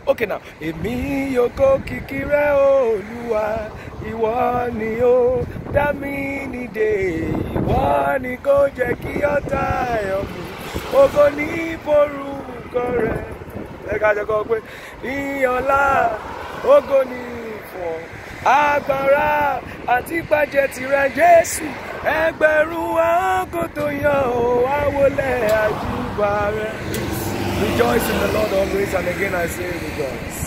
okay now èmi yóò kó kìkì rẹ olúwa ìwọ ni ó dá mi nídè ìwọ ni kò jẹ́ kí ọ̀tá ẹ̀yọ̀ mi ògo ní forúkọ rẹ ẹ ká jẹ́ kọ́ pé ìyànlá ògo ní fún ọ agbára àti pàjẹ́ tirẹ̀ jésù ẹgbẹ̀rún àwọn kò tó yàn ó wá wọlé àjùbà rẹ. Rejoice in the Lord always, and again I say rejoice.